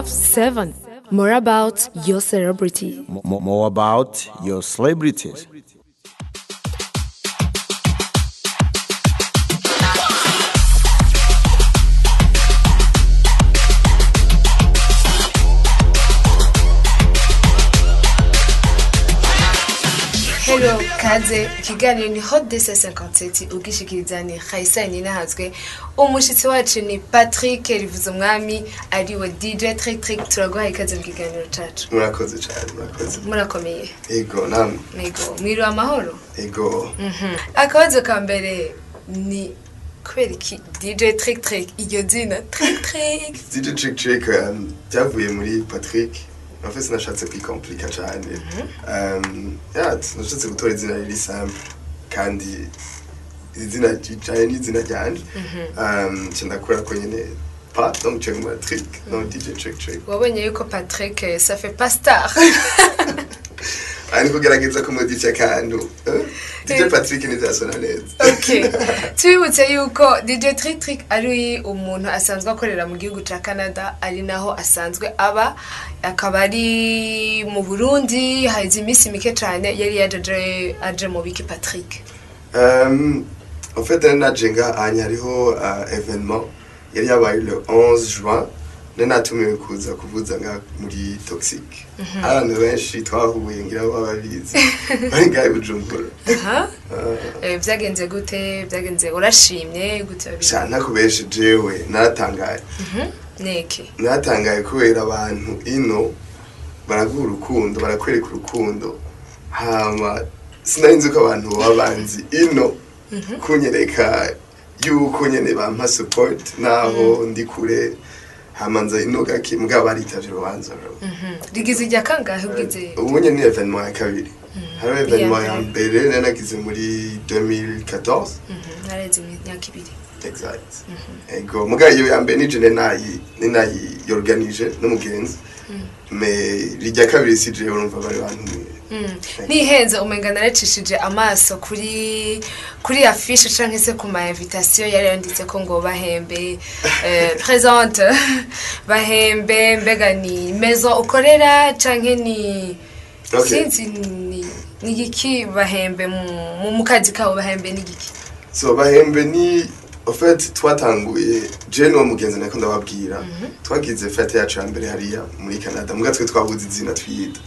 7. More about your celebrity. M- more about your celebrities. Hello kaze ikiganiro ni hot dese 57 ugishikiriza ni Khaisa Ninahazwe umushitsi wacu ni Patrick rivuze umwami ariwe DJ Trick Trick turaguha ikaze mu kiganiro cacu murakoze cyane murakoze murakomeye ego namwe nego mwiriwe amahoro ego akabazo ka mbere ni kubera iki DJ Trick Trick iryo zina Trick Trick DJ Trick Trick um, byavuye muri Patrick en fait sinashatse kwikomplika cyane um, yeah, nashatse gutora izina riri simple kandi izina rijanye n'izina ryanje um, nca ndakora ko nyene pa donc nca nguma Trick donc DJ Trick Trick wabonye yuko Patrick eh, ça fait pas star ari kugerageza kumudisha kantu eh? DJ Patrick ntivyasona neza ok tubibutse yuko DJ Trick Trick ari umuntu asanzwe akorera mu gihugu ca Canada ari naho asanzwe aba akaba ari mu Burundi haize iminsi mike cane yari yaje aje mu biki Patrick Um, en fait, nari naje nga anya hariho uh, événement yari yabaye le 11 juin nari natumiwe kuza kuvuza nga muri toxic abantu benshi twahuye ngira baba babizi bari ngahe bujumbura Aha. Eh, vyagenze gute vyagenze urashimye gute wabizi? sha ntakubeshe jewe naratangaye neke naratangaye kubera abantu ino baraguha urukundo barakwereka urukundo hama sinari nzi ko abantu baba banzi ino kunyereka yuko nyene bampa support naho ndi kure hama nza ino gake mugabo baritavye urubanza rero rigize irya kangahe ugize ubu nyene ni evenement ya kabiri hariho evenement ya mbere. mbere nari nagize muri 2014 Mhm, nareze imyaka ibiri exact ego mugabo iyo ya mbere nije ninayi ninayiorganije n'umugenzi me rijya kabiri si jewe urumva bari bantumiye nihenze umenga naracishije amaso kuri kuri afishe canke se ku ma invitation yari yanditse ko ngo bahembe eh, présente bahembe mbega ni maison ukorera canke ni Okay. sinzi ni ni igiki bahembe mu mu- mu kazi kabo bahembe ni igiki so bahembe ni en fait twatanguye je n'uwo mugenzi nako ndababwira twagize fete yacu ya mbere hariya muri canada muga twe twabuze izina twiyita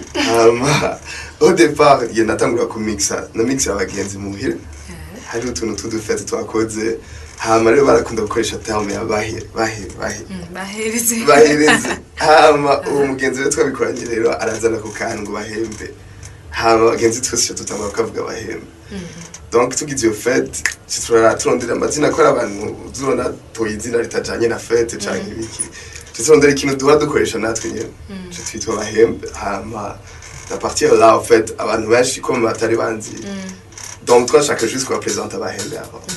hama au départ ye natangura kumixa na mixa abagenzi muhira hari utuntu tudufete twakoze hama rero barakunda gukoresha terme ya bahere bahere bahere Mm, bahereze bahereze hama uwo mugenzi we twabikoranye rero arazana ku kantu ngo bahembe hama abagenzi twese tutangura kukavuga bahembe donc tugize iyo fete turara turondera amazina ko ari abantu uzibona toye izina ritajanye na fete canke ibiki turondera ikintu duha dukoresha natwe nyene je twitwa bahembe hama à partir de là en fait abantu benshi ko batari banzi donc twashaka juste kubapresenta bahembe avant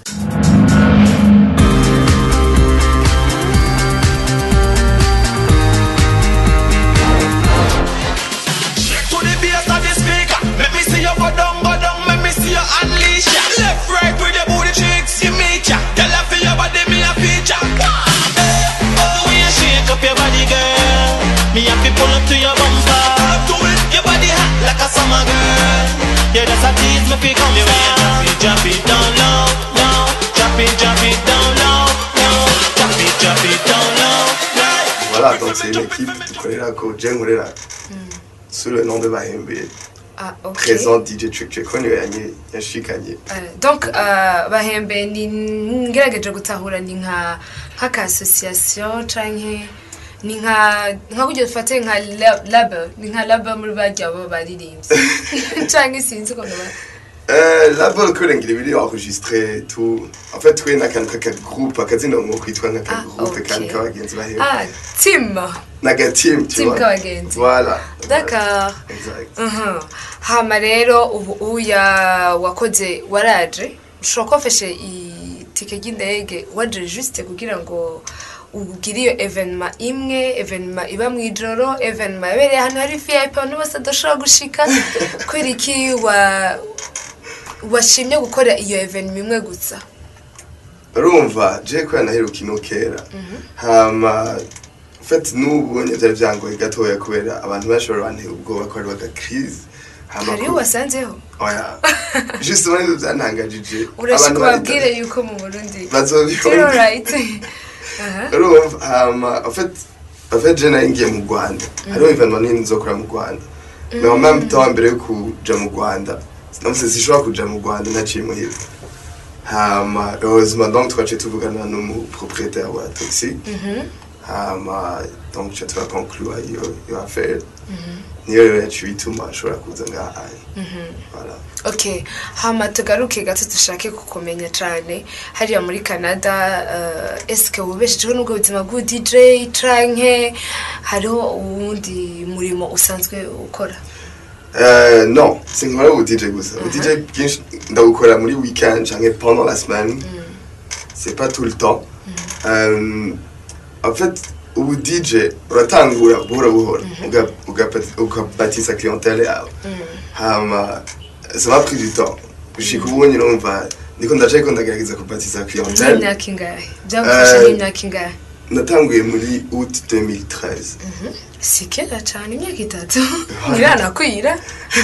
To the bass of the speaker Let me see you go down, go down Let me see you unleash ya Left, right with your booty tricks You meet ya Girl, I feel your body, me a feature Hey, oh, the way you shake up your body, girl Me have to pull up to your bumper Do it Your body hot like a summer girl Yeah, that's a tease me pick on you Drop it, drop it down low, low Drop it, drop it down low, low Drop it, drop it down low, low voilà donc c'est une équipe dukorera ko je nkorera sous le nom de bahembe ah, okay. présent DJ Trick Trick ko niwe yanye yashikanye Eh, donc uh, bahembe ni ngerageje gutahura ni nka nk'aka association canke ni nka nka kugira dufate nka la- label ni nka label muri barya baba baririmbye canke sinzi ukuntu ba Euh, là-bas, que l'anglais est enregistré et tout. En fait, tu es un groupe, akazina ngo kwitwa Ah, nk'akagroupe okay. kandi k'abagenzi bahembe ah team naga team tu Team vois k'abagenzi. voilà d'accord exact Mhm. hama rero ubu uya wakoze waraje ushobora kuba wafashe itike ry'indege waje juste kugira ngo ugire iyo evenema imwe evenema iba mu ijoro evenema yabereye ahantu hari vip abantu bose adashobora gushika kubera iki wa washimye gukora iyo evenema imwe gusa urumva je ko naheruka ino kera hama fait n'ubu nyine byari byangoye gatoya kubera abantu benshi bari banteye ubwoba ko bari bagakirize hariho wasanzeho oya juste muri ibyo byantangajije urashika bari- ubabwire yuko mu burundi bazobibona tiro rayiti urumva hama en fait en fait je nari ngiye mu rwanda hariho evenement nini nzokora mu rwanda mais en même temps mbere yo kuja mu rwanda namuse sishobora kuja mu rwanda ntaciye muhira hama heureusement donc twaciye tuvugana n'umupropriétaire wa taxi hama donc ca turakonklua iyo iyo affaire niyo rero yaciye ituma nshobora kuza ngaha voilà ok hama tugaruke gato dushake kukumenya cyane hariya muri canada uh, esike wubeshejeho n'ubwo buzima bw'u dj canke hariho uwundi murimo usanzwe ukora Euh, non, sinkora ubu DJ gusa. Ubu DJ bwinshi ndabukora muri weekend canke pendant la semaine. C'est pas tout le temps. Euh, en fait, ubu DJ uratangura buhoro buhoro uga- ugapati- ukabatisa clientèle yawe. Hama ça m'a pris du temps. Gushika ubu nyine urumva ndiko ndacaye ko ndagerageza kubatisa clientèle. nk'imyaka ingahe byagufasha Eh, nk'imyaka ingahe Natanguye muri août 2013. si kera cyane imyaka itatu ntiranakwira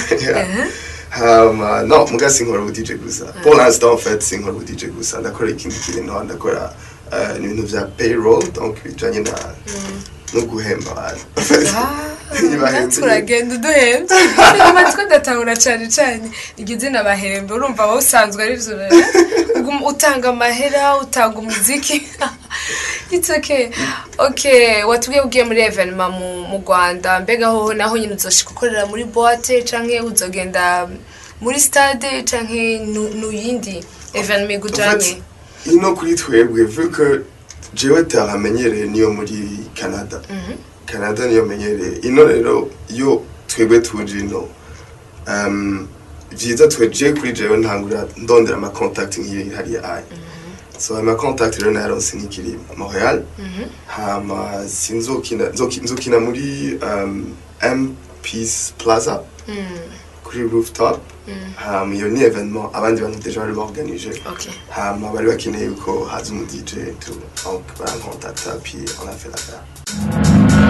hama no muga sinkora ubu DJ gusa pour l'instant en fait sinkora ubu DJ gusa ndakora ikindi kintu ndakora eh, ibintu vya payroll donc bijanye na no guhemba abantu Ntibahembe. turagenda uduhembe amatwi adatahura cyane cyane iryo zina bahembe urumva wowe usanzwe ari byo rero. Ugum- utanga amahera utanga umuziki it's okay okay watubwiye ugiye muri evenema mu, mu rwanda mbega hoho naho nyine uzoshika ukorera muri boite canke uzogenda muri stade canke nu- nuyindi evenema En igujanye fait, ino kuri twebwe vu que jewe taramenyereye niyo muri canada canada niyo menyereye ino rero iyo twebwe tuje ino um, vyiza twe je kuri jewe ntangura ndondera ama contact nk'iyi hariya ayi so ama contact rero nayaronse nk'ikiri montreal hama sinzokina nzoki- nzokina muri um, m peace plaza kuri rooftop hama iyo ni evenement abandi bantu deja bari baorganije okay hama bari bakeneye yuko haza umu DJ tout donc barancontacta puis on a fait l'affaire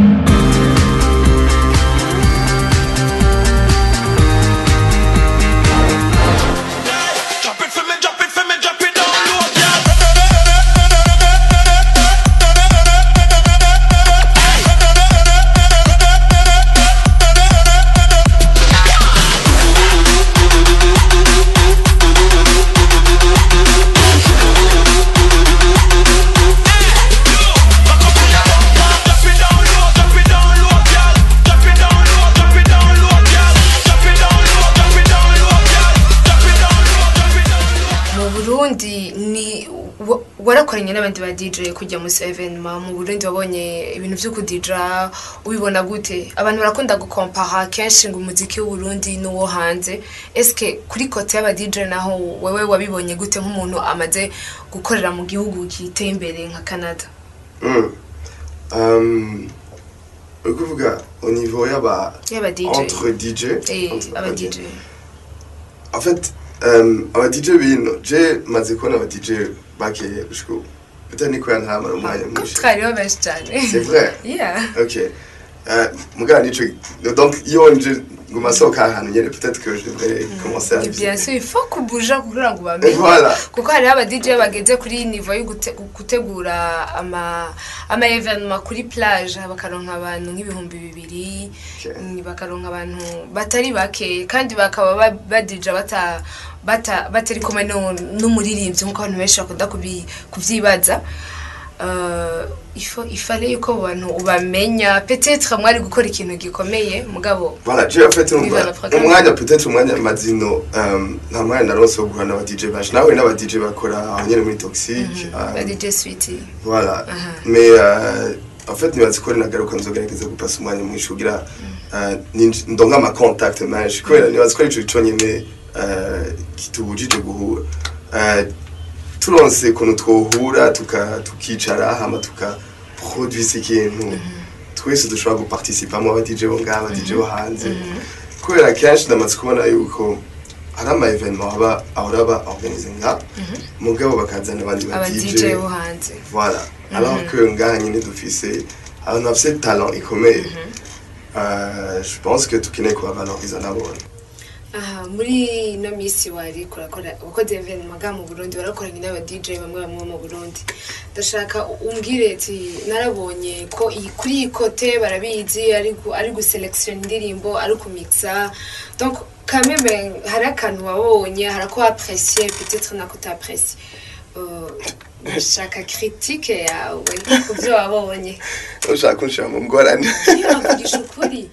Drop it for me, drop it for me, drop it down low, girl. Drop it down low, drop it down low, girl. Drop it down low, drop it down low, girl. Drop it down low, drop it down low, girl. Drop it down low, drop it down low. mu burundi ni wa- warakoranye n'abandi ba dj kujya muri evenema mu burundi wabonye ibintu byo kudija ubibona gute abantu barakunda gukompara kenshi ngo umuziki w'uburundi n'uwo hanze eske kuri kote y'aba dj naho wewe wabibonye gute nk'umuntu amaze gukorera mu gihugu giteye imbere nka canada Mm. Um, uri kuvuga au niveau y'aba y'aba dj entre DJ Eh, entre- aba ok. dj en fait um, aba DJ bino je maze kubona aba DJ bakeye gushika ubu peut-être niko yantamara umwanya ko mwinshi twariho benshi cyane c'est vrai yeah ok Euh, mugabo nico donc iyo nje nguma sohoka ahantu nyene peut-être que je devrais commencer à Ni bien sûr il faut kubuja kugira ngo bamenye Voilà. kuko hariho aba DJ bageze kuri nivo yo gute- gutegura ama ama evenement kuri plage bakaronka abantu nk'ibihumbi bibiri Okay. mm, bakaronka abantu batari bake kandi bakaba ba- badija bata bata batari kumwe nu- n'umuririmbyi nk'uko abantu benshi bakunda kubi- kuvyibaza Uh, ifo ifale yuko abo bantu ubamenya peut-être mwari gukora ikintu gikomeye mugabo Voilà, je en fait Viva umva la fragrance. umwanya peut-être umwanya mazino um, nta mwanya naronse wo guhura n'aba DJ benshi nawe n'aba DJ bakora aho nyene muri Toxic um, ba DJ Sweetie voilà mais euh, en fait nibaza ko nagaruka nzogerageza gupasa umwanya mwinshi kugira uh, ninj- ndonke ama contact menshi kubera nibaza ko arico conyene uh, kitubujije guhura uh, turonse ukuntu twohura tuka- tukicara hama tukaproduise ikintu twese dushobora guparticipamo aba DJ bo ngaha aba DJ bo hanze kubera kenshi ndamaze kubona yuko hari ama evenement aba ahora aba organize nga mugabo bakazana abandi ba aba DJ DJ bo hanze voilà alors que ngaha nyine dufise abantu bafite talent ikomeye Euh, je pense que tukeneye kubavaloriza nabone aha muri ino minsi wari kurakora wakoze evenema ga mu burundi warakoranye n'aba dj bamwe bamwe mu burundi ndashaka umbwire ati narabonye ko iyi- kuri iyi kote barabizi ari gu- ari guselekisiona indirimbo ari kumixa donc quand même hari akantu wabonye hari ako wapresiye peut-être nako utapresiye Euh, ndashaka critique yawe ku byo wabonye ushaka kunshira mu ngorane avugisha ukuri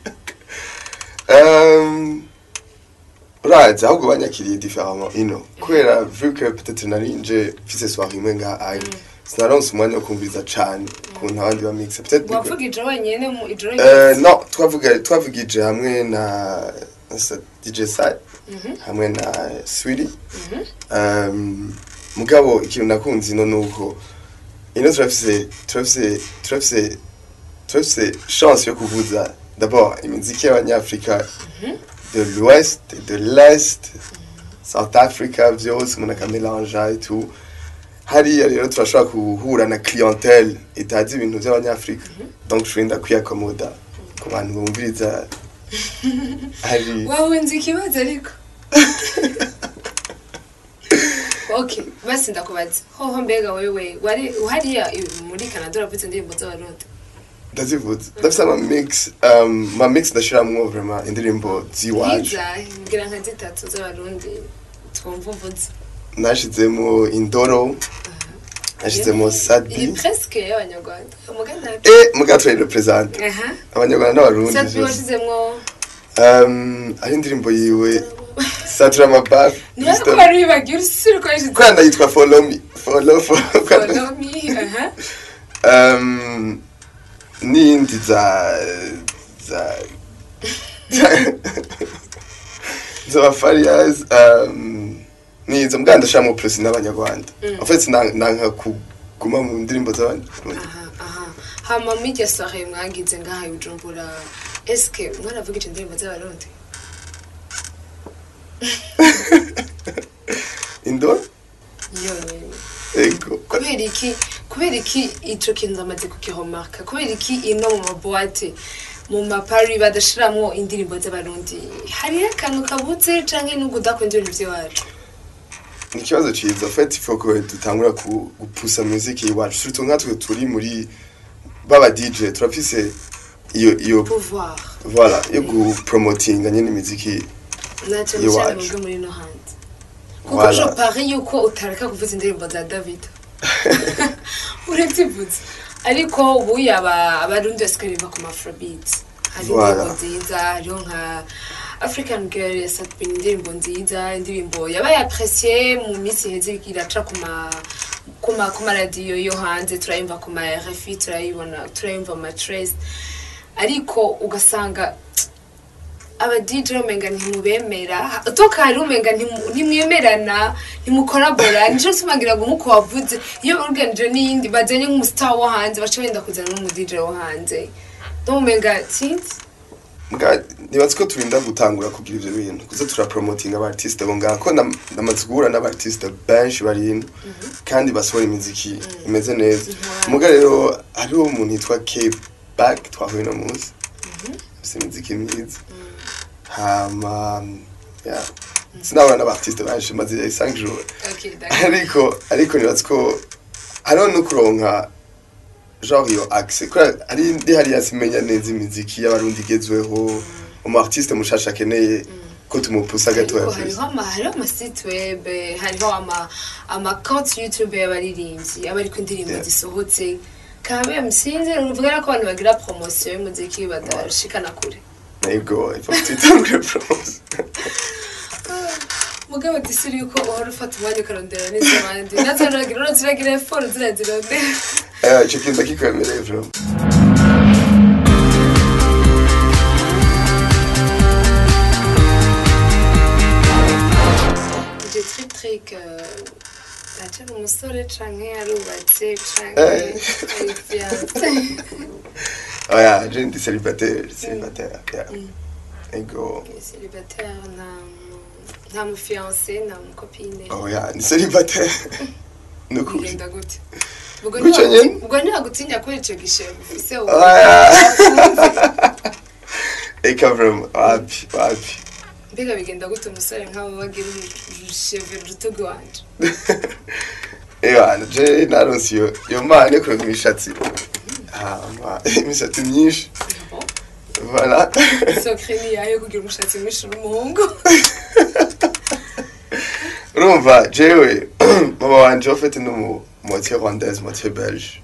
Euh, urazi ahubwo banyakiriye différemment ino kubera vu que peut-être narinje mfise soirée imwe nga ari sinaronse umwanya wo kumviriza cane ukuntu abandi bamixa peut-être ni- wavuga ijoro wenyine mu ijoro Euh, non twavuga twavugije hamwe na na sa- DJ Sai hamwe na Swiri Um, mugabo ikintu nakunze ino nuko ino turafise turafise turafise turafise chance yo kuvuza d'abord imiziki y'abanyafrika de l'ouest de l'est south africa vyose umuntu akamelanja et tout hariya rero turashobora guhura na clientele itazi ibintu by'abanyafrika donc turinda kwiyakomoda ku bantu bumviriza hari wowe nzi ikibazo ariko ok basi ndakubaza hoho mbega wewe wari hariya i- muri canada uravuze indirimbo z'abarundi ndazivuze ndafise ama mix um, ma mix ndashiramwo vraiment indirimbo z'iwacu nkiza mbwira nka zitatu z'abarundi twumva uvuze nashizemo indoro nashizemo iri sadi presque y'abanyarwanda umugana e muga turayirepresente aha abanyarwanda n'abarundi sabi vyose. washizemwo um, ari indirimbo yiwe satura mabafu niba ko wari wibagiwe urusiri ko yashize kubera ndayitwa follow me follow follow follow me aha um, n'indi za za za farias um, nizo mbwa ndashiramo plus n'abanyarwanda en fait na- nanka kuguma mu ndirimbo z'abarundi aha aha hama mwirya soirée mwagize ngaha i bujumbura eske mwaravugije indirimbo z'abarundi indoro yonyene ego kubera iki kubera iki ico kintu ndamaze kukihomarka kubera iki ino mu maboate mu mapari badashiramwo indirimbo z'abarundi hariho akantu kabuze canke n'ubwo udakunda ibintu vy'iwacu ni ikibazo ciza en fait il faut que dutangura ku- gupusa muziki iwacu surtout nkatwe turi muri baba DJ turafise iyo iyo pouvoir voilà yo gupromotinga nyene imiziki na cane Iwacu. cane mwebwe muri no hanze kuko Voilà. je parie yuko utareka kuvuza indirimbo za david urazivuze ariko ubu yaba abarundi basigaye biva ku mafrobeat hari Voilà. indirimbo nziza hariho nka african girl ya satbin indirimbo nziza indirimbo yabaye apresiye mu minsi iheze iraca ku ma ku ma ku maradiyo yo hanze turayumva ku ma rfi turayibona turayumva mu matrace ariko ugasanga aba DJ umenga ntimubemera toka hari umenga ntimu- ntimwemerana ntimukorabora nico tumangira ngo nkuko wavuze iyo organije n'iyindi bajanye nk'umustar wo hanze baca benda kuzana n'umu DJ wo hanze no umenga sinzi Mga nibazi ko turinda gutangura kugira ivyo bintu kuza turapromotinga abartiste bo ngaho ko nam- namaze guhura n'abartiste benshi bari ino kandi basohora imiziki imeze neza muga rero hariho umuntu yitwa Cape Back twahuye no munsi afise imiziki myiza hama ya sinabona n'abartiste benshi maze 5 jours okay d'accord ariko ariko nibazi ko hariho no kuronka genre iyo accès kubera ari ndi hariya simenya neza imiziki y'abarundi igezweho umu artiste mushasha akeneye ko tumupusa gatoya ariko plus hariho ama hariho ama site web hariho ama ama compte youtube y'abaririmbyi aba ariko indirimbo Yeah. zisohotse kabe sinzi uvuga ko abantu bagira promotion y'umuziki badashikana kure nego ifa twitangure promos mugabo disiri yuko uhora ufata umwanya ukarondera n'iz'abandi natwe uragira uretse uragira eforo zirazirondera eh ico kintu kikwemereye vraiment je tritric aca umusore canke yarubatse canke Eh. ari fiance oya je ndi célibataire célibataire yeah. ego célibataire nta nta mufiance nta mukopine oya ni célibataire nukuri bigenda gute ubwo Gutyo ntiwaguti- nyene. ubwo ntibagutinya kubera icyo gishoro ufise ubu Oya. eka vrema wapi wapi mbega bigenda gute umusore nk'abo bagira urusheve rutugu wanje ewa je naronse iyo iyo mana yo kuronka imishatsi hama imishatsi myinshi voilà sokre ni yayo kugira umushatsi mwinshi n'umuhungu urumva jewe mama wanje wafite no mu moitié rwandaise moitié belge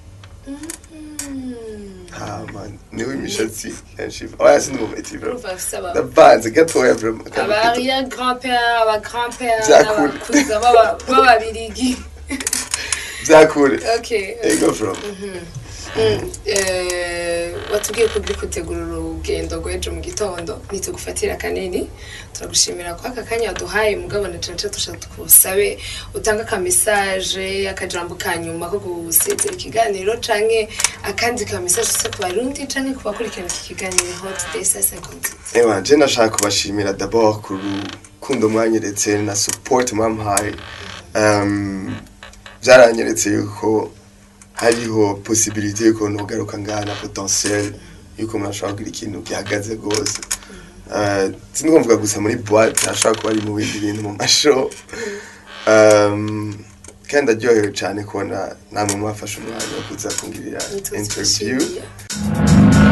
hama niwe imishatsi kenshi oya sindi mumeti vrema urumva bafise aba ndavanze gatoya vrema aba arrière grand-père aba grand-père Vyakure. n'abakuza b'aba- b'ababirigi vyakure okay ego vrema Mm, eh, watubwiye ko uri gutegura urugendo rw'ejo mu gitondo ntitugufatira kanini turagushimira ko aka kanya waduhaye mugabo na cane cane dushaka tukusabe utange akamesaje akajambo ka nyuma ko gusezera ikiganiro canke akandi kamesaje use ku barundi canke ku bakurikirana iki kiganiro hot day sa 56 ewa je nashaka kubashimira d'abord ku rukundo mwanyeretse na support mwampaye um, byaranyeretse yuko hariho possibilité yuko nogaruka ngaha na potentiel yuko mwashobora kugira ikintu gihagaze rwose Uh, sinigomvuga gusa muri boîte hashobora kuba ari mu bindi bintu mu mashow um, kandi ndaryohewe cyane kubona namwe mwafashe umwanya wo kuza kungirira interview Ntituzishimiye.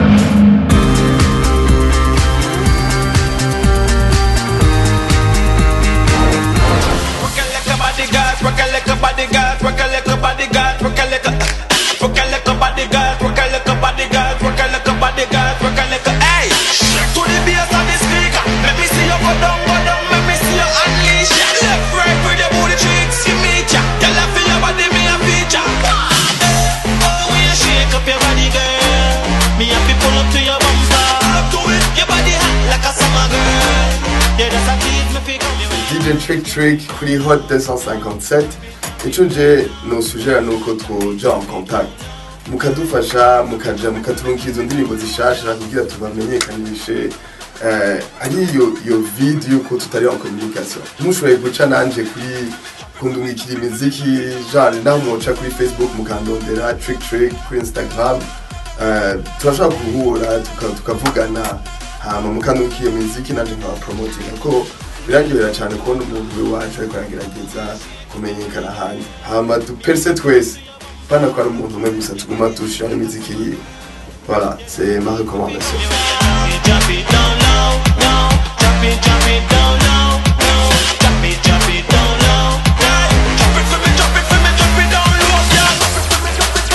Work a like a bodyguard, work a like a bodyguard, work a like a bodyguard, work a like a work a like a bodyguard, work a like a bodyguard, work a like a bodyguard, work a like a hey. Shake to the bass of the speaker. Let me see you go down, go down. Let me see you unleash ya. Left, right with your booty tricks, you meet ya. Girl, I feel your body, me a feature. Eh, Oh, when you shake up your body, girl, me have to pull up to your bumper. Up to it, your body hot like a summer girl. Yeah, that's a tease me pick up your DJ Trick Trick kuri Hot 257 ico je nosujera nuko twoja en contact mukadufasha mukaja mukaturungika izo ndirimbo zishasha kugira tubamenyekanishe eh, ari iyo iyo video yuko tutari en communication mushoboye guca nanje kuri kundungikira imiziki genre naho mwoca kuri facebook mukandondera Trick Trick kuri Instagram eh, turashobora guhura tuka- tukavugana hama mukandungika iyo miziki nanje nkaba promoting ko biraryohera cyane kubona umuntu wacu ariko aragerageza kumenyekana hanze hama duperse twese bana ko ari umuntu umwe gusa tuguma dushira n'imiziki yiwe voilà c'est ma recommandation Drop it down low, low. Drop it, drop it down low, low. Drop it, drop it down low, low. Drop it for me, drop it for me, drop it down low, yeah.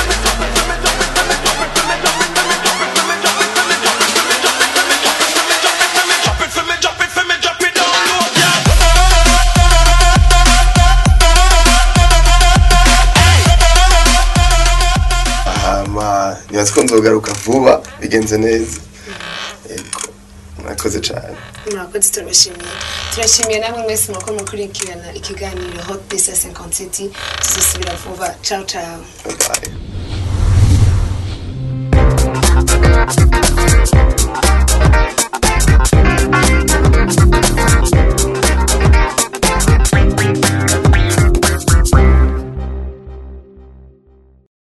Drop it for me, drop it for me, drop it down low, yeah. hama nibaza ko nzogaruka vuba bigenze neza yego murakoze cyane murakoze turabashimiye turashimiye namwe mwese mwako mukurikirana ikiganiro hot day sa 57 tuzosubira vuba ciao ciao bye